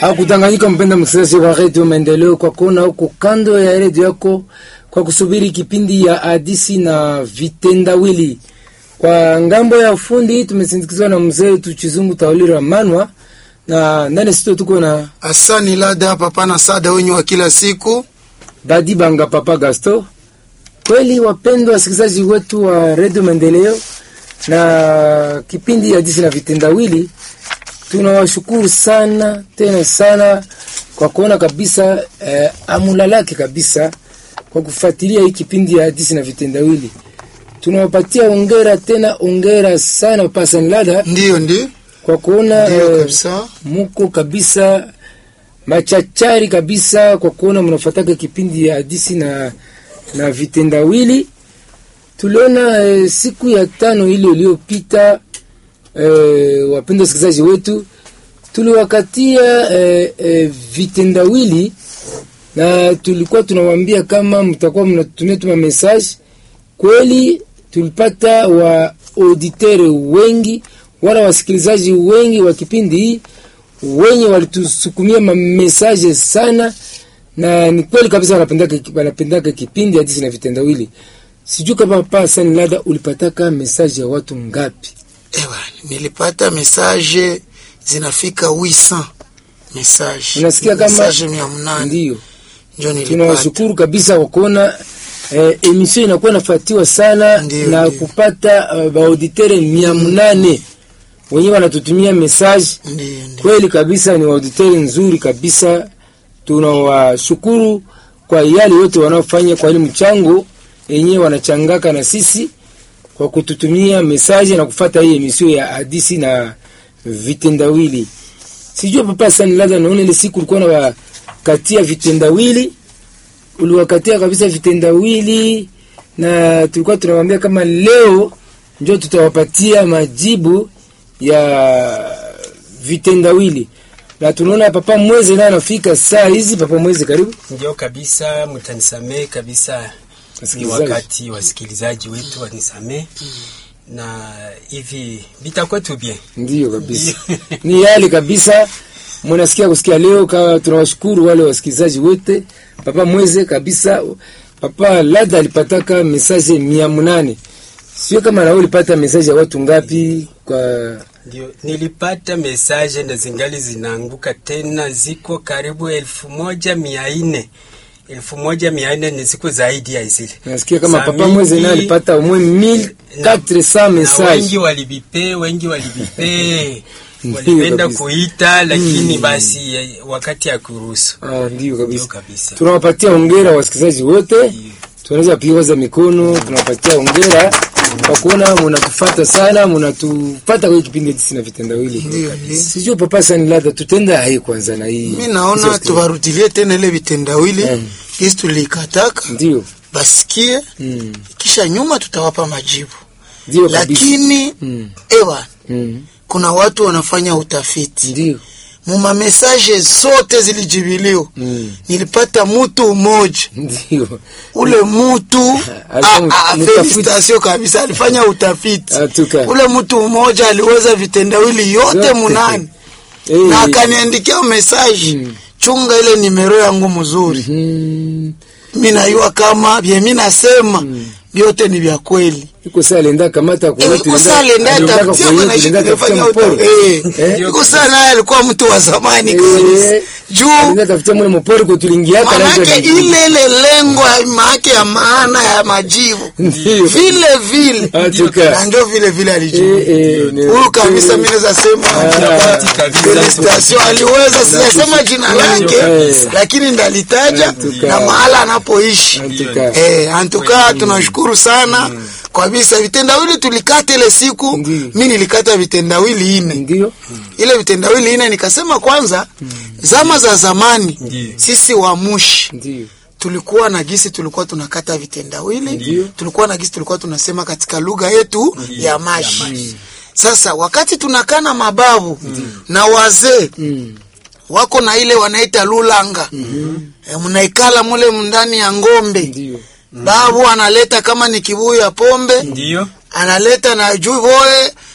Hakudanganyika mpenda msikilizaji wa redio Maendeleo, kwa kuona huko kando ya redio yako kwa kusubiri kipindi ya hadisi na vitendawili. Kwa ngambo ya ufundi tumesindikizwa na mzee wetu Chizungu Taulira Manwa, na ndani sito tuko na Asani Lada papa na sada wenye wa kila siku. Badi Banga Papa Gasto. Kweli wapendwa wasikilizaji wetu wa redio Maendeleo na kipindi ya hadisi na vitendawili, tunawashukuru sana tena sana kwa kuona kabisa eh, amulalake kabisa kwa kufuatilia hii kipindi ya hadisi na vitendawili. Tunawapatia ongera tena ongera sana Papa Lada Ndiyo ndi kwa kuona ndiyo eh, kabisa. muko kabisa machachari kabisa kwa kuona mnafataka kipindi ya hadisi na, na vitendawili. Tuliona eh, siku ya tano ile iliyopita eh, wapenda wasikilizaji wetu tuliwakatia eh, eh, vitendawili na tulikuwa tunawaambia kama mtakuwa mnatutumia tuma message. Kweli tulipata wa auditeur wengi wala wasikilizaji wengi wa kipindi hii wenye walitusukumia mamesaje sana, na ni kweli kabisa wanapendaka wanapendaka kipindi hadisi na vitendawili. Sijui kama pa Sani Lada ulipataka mesaje ya watu ngapi? Ewa, nilipata message zinafika 800 message. Unasikia kama- message mia mnane Ndio ndio nilipata. tunawashukuru kabisa kwa kuona eh, emission inakuwa inafuatiwa sana Ndio, na ndio. kupata uh, baauditere mia mnane wenyewe wanatutumia message Ndiyo, ndiyo. kweli kabisa ni wauditeri nzuri kabisa. Tunawashukuru kwa yale yote wanaofanya kwa ile mchango yenyewe wanachangaka na sisi kwa kututumia mesaji na kufata hii emisio ya hadisi na vitendawili. Sijua papa Sani Lada, naona ile siku ulikuwa unawakatia vitendawili, uliwakatia kabisa vitendawili, na tulikuwa tunawambia kama leo njo tutawapatia majibu ya vitendawili na tunaona papa mweze naye anafika saa hizi. Papa mweze, karibu. Ndio kabisa, mtanisamee kabisa, ni Wasikilizaji. wakati wasikilizaji wetu wanisamee, na hivi vitakuwa tu bien. Ndio kabisa, ni yale kabisa mnasikia kusikia leo. Kama tunawashukuru wale wasikilizaji wote. Papa mweze kabisa, papa Lada alipataka mesaje mia munane. Sio kama nawe ulipata mesaje ya watu ngapi? Kwa Ndio nilipata mesaje na zingali zinaanguka tena, ziko karibu elfu moja mia nne elfu moja mia nne ni siku zaidi ya zile. nasikia kama Saa papa mweze naye mingi- alipata au moins 1400 na mesaje. wengi walibipe, wengi walibipe Ndio walipenda kabisa. kuita, lakini basi eh, wakati ya kuruhusu Ah, ndio ndio kabisa. kabisa. Tunawapatia hongera wasikilizaji wote, tunaweza piga za mikono, tunawapatia hongera kwa kuona mnatufata sana, mnatupata kwa hii kipindi hiki na vitendawili. Ndiyo, ndiyo. Sijui papa Sani Lada, tutenda hai kwanza na hii. Mi naona hizo- tuwarudilie tena ile vitendawili Mm. kisi tulikataka Ndio. basikie, Mm. kisha nyuma tutawapa majibu, Ndio kabisa. lakini Mm. ewa Mm. kuna watu wanafanya utafiti Ndio. muma mesaje zote zilijibiliwa. Mm. Nilipata mutu mmoja Ndio. ule mutu Alifanya ah, ah, utafiti. felicitation kabisa, alifanya utafiti. Atuka. Ule mtu mmoja aliweza vitendawili yote Yote. munane Eh. na akaniandikia mesaji Mm. chunga ile nimero yangu mzuri. Mm. Mi najua kama vye mi nasema vyote ni vya kweli. Iko saa alienda kamata kwa Eh, wetu. iko saa alienda tafutia mwanaishi kufanya uta- eh, Eh? iko saa naye alikuwa mtu wa zamani Eh. kabisa juu Alienda tafutia mwana mpori kwa tulingiaka na manake hizo ile ile lengo ya maake ya maana ya majibu Ndio. vile vile Atuka. na ndio vile vile Eh, alijibu eh, ni- huyu kabisa, mimi naweza sema kabisa. felicitation, aliweza sijasema jina lake, Eh. lakini ndalitaja Atuka. na mahala anapoishi. Atuka. Eh, antuka tunashukuru sana kabisa. Vitendawili tulikata ile siku, Ndiyo. mi nilikata vitendawili ine Ndio. ile vitendawili ine nikasema kwanza, zama za zamani Ndiyo. sisi wamushi Ndio. tulikuwa na gisi tulikuwa tunakata vitendawili Ndiyo. tulikuwa na gisi tulikuwa tunasema katika lugha yetu ya mashi. Sasa wakati tunakaa na mababu na wazee Mm. wako na ile wanaita lulanga e, mnaikala mule ndani ya ngombe Ndio. babu analeta kama ni kibuyu ya pombe Ndio analeta na juu boye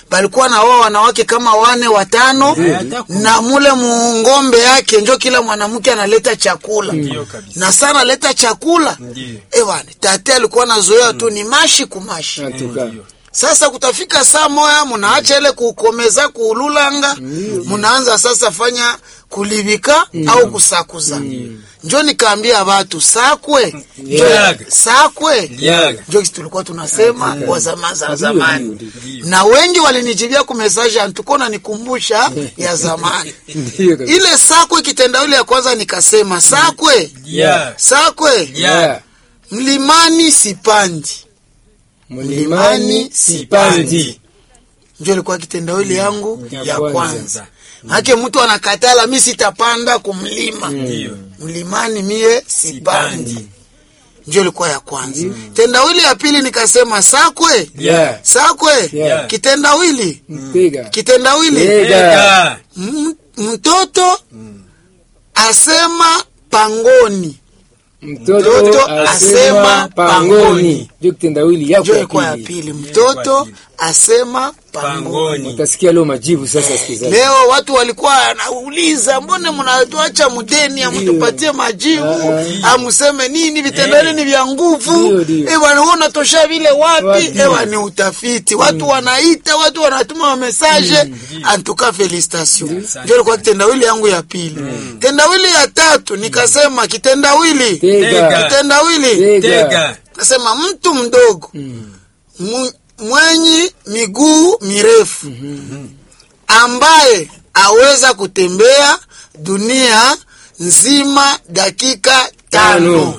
balikuwa na wao wanawake kama wane watano hata kumi. na mule mungombe yake njo kila mwanamke analeta chakula Ndio kabisa. na sana leta chakula Ndio. ewana tate alikuwa nazoea tu ni mashi kumashi Antuka. Ndio. sasa kutafika saa moya munaacha ile kukomeza kuululanga munaanza sasa fanya kulibika au kusakuza njo nikaambia watu sakwe njo- Liaga. sakwe Liaga. njo kisi tulikuwa tunasema kwa zama za Ndio, zamani ndio, ndio. na wengi walinijibia kumesaje antukona nikumbusha ya zamani Ndio kabisa. ile sakwe kitendawili ya kwanza nikasema sakwe Yeah. sakwe Yeah. mlimani sipandi Mlimani sipandi. njo ilikuwa kitendawili yangu Ya ya kwanza. kwanza hake mtu anakatala mi sitapanda kumlima Ndio. mlimani mie sipandi Sipandi. njo ilikuwa ya kwanza tendawili ya pili nikasema sakwe Yeah. sakwe Yeah. kitendawili Tega. kitendawili Yeah. Ega. M- mtoto asema pangoni Mtoto Mtoto asema asema pangoni. pangoni. Ndio kitendawili yako njo ya ilikuwa ya pili. pili mtoto pili. asema pangoni Pangoni. Utasikia leo majibu sasa sikilizaji. leo watu walikuwa wanauliza mbone mnatuacha mdeni amtupatie majibu Ah, amuseme nini vitendani ni vya nguvu Ndio, ndio. ewa ni wewe unatosha vile wapi Wapi? ewa ni utafiti watu wanaita watu wanatuma mamesaje antuka felicitation ndio ilikuwa kitendawili yangu ya pili kitendawili ya tatu nikasema kitendawili Tega. kitendawili Tega. Tega. nasema mtu mdogo mu- mwenye miguu mirefu ambaye aweza kutembea dunia nzima dakika tano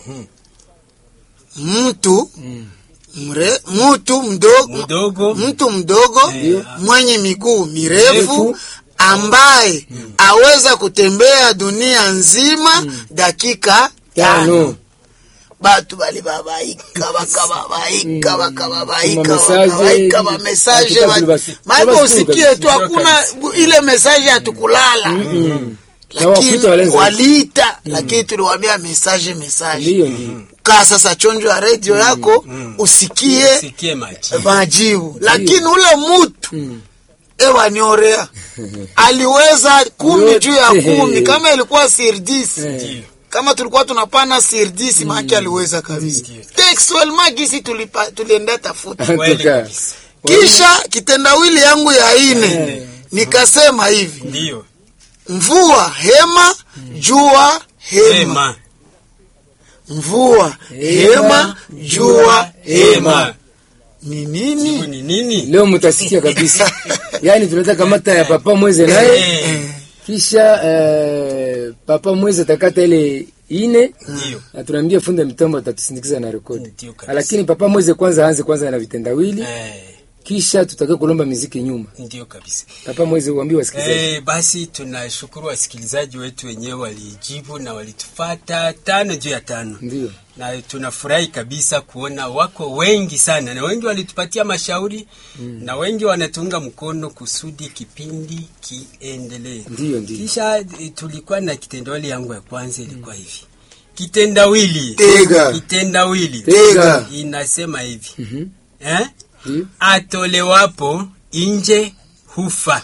mtu mre, mtu mdogo Mdogo. mtu mdogo Ndio. mwenye miguu mirefu Mirefu. ambaye aweza kutembea dunia nzima dakika tano Tano. batu bali babaika bakababaika bakababaika Tuma message, bakabaika bamesaje hatuka kulibasi- maiko kulibasi usikie tu kabisa. hakuna ile mesaje hatukulala Na wakuta lakini walenza. waliita lakini tuliwambia mesaje mesaje Ndio ndio. kaa sasa chonjo ya redio yako usikie Sikie majibu. majibu lakini ule mutu ewa niorea aliweza kumi juu ya kumi kama ilikuwa sirdisi Ndio. kama tulikuwa tunapana sirdisi maake aliweza kabisa textuellement gisi tulipa- tulienda tafuta Kweli Antuka. kabisa. kisha kitendawili yangu ya ine nikasema hivi Ndio. mvua hema jua hema Hema. mvua hema jua hema ni Jibu nini ni nini? Leo mtasikia kabisa. Yaani tunataka kamata ya papa mweze naye Eh, kisha eh, papa mweze atakata ile ine Ndio. na tunaambia funda mitambo atatusindikiza na rekodi. Ndio kabisa. Lakini papa mweze kwanza aanze kwanza na vitendawili Eh, kisha tutake kulomba muziki nyuma. Ndio kabisa. Papa mweze uambie wasikilizaji. Eh, basi tunashukuru wasikilizaji wetu wenyewe walijibu na walitufata tano juu ya tano. Ndio. na tunafurahi kabisa kuona wako wengi sana na wengi walitupatia mashauri mm. na wengi wanatuunga mkono kusudi kipindi kiendelee. Ndio ndio. Kisha eh, tulikuwa na kitendawili yangu ya kwanza ilikuwa hivi kitendawili Tega. kitendawili Tega. inasema hivi Mhm. eh? Ndio. atolewapo nje hufa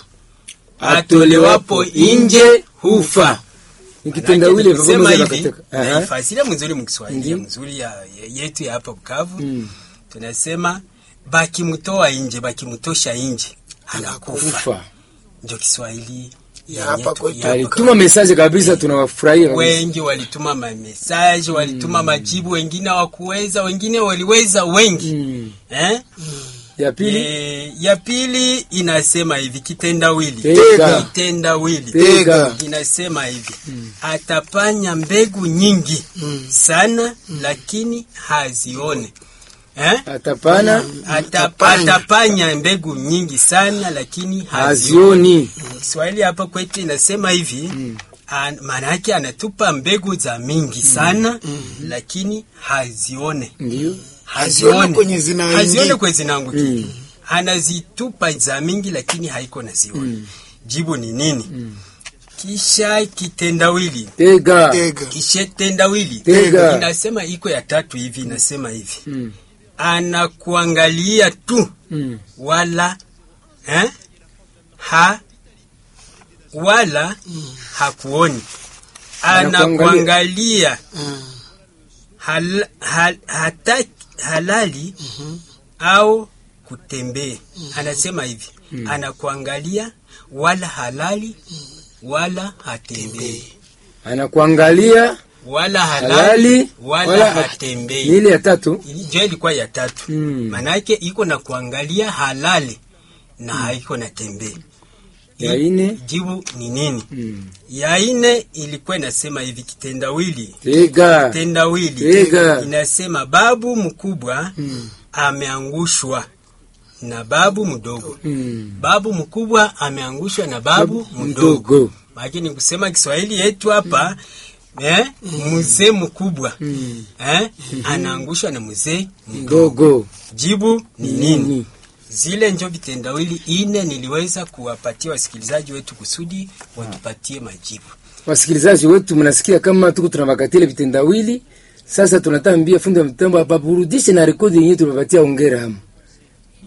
Atolewapo nje hufa. Ni kitendawili papa kusema mweze hivi akataka. Aha. naifasiria mzuri mkiswahili Ndiyo. mzuri ya, ya- yetu ya hapa Bukavu Mm. tunasema bakimtoa nje bakimtosha nje anakufa Kufa. ndio Kiswahili Ya ya hapa yetu kwetu. ya hapa Alituma message kabisa tunawafurahia kabisa. wengi walituma mamesaje walituma majibu wengine hawakuweza wengine waliweza wengi Mm. eh? Ya pili E, ya pili inasema hivi kitendawili Tega. kitendawili Tega. inasema hivi atapanya mbegu nyingi sana lakini hazione eh? atapana Ata, Atapanya. atapanya mbegu nyingi sana lakini hazione hazioni. Kiswahili hapa kwetu inasema hivi an- maana yake anatupa mbegu za mingi sana lakini hazione Ndio. Hazione kwenye zinaingia. hazione kwenye zinaangukia Mm. anazitupa za mingi lakini haiko na zione jibu ni nini kisha kitendawili Tega. Tega. kisha tendawili Tega. inasema iko ya tatu hivi inasema hivi Mm. anakuangalia tu Mm. wala eh? ha wala hakuoni anakuangalia hal, hal, hata, halali au kutembea anasema hivi anakuangalia wala halali wala hatembei anakuangalia wala halali, halali wala, wala hat- hatembei ni ile ya tatu jo ilikuwa ya tatu Mm. manake iko na kuangalia halali na haiko na tembee ya ine jibu ni nini mm. ya ine ilikuwa inasema hivi kitendawili tega kitendawili Tega. inasema babu mkubwa Mm. ameangushwa na babu mdogo Mm. babu mkubwa ameangushwa na babu mdogo mdogo lakini kusema Kiswahili yetu hapa eh, mzee mkubwa Mm. eh, anaangushwa na mzee mdogo jibu ni nini nini zile njo vitendawili ine niliweza kuwapatia wasikilizaji wetu kusudi watupatie majibu wasikilizaji wetu mnasikia kama tuko tunabakatile vitendawili sasa tunatambia fundi wa mtambo apaburudishe na rekodi yenyewe tumepatia ongera hamu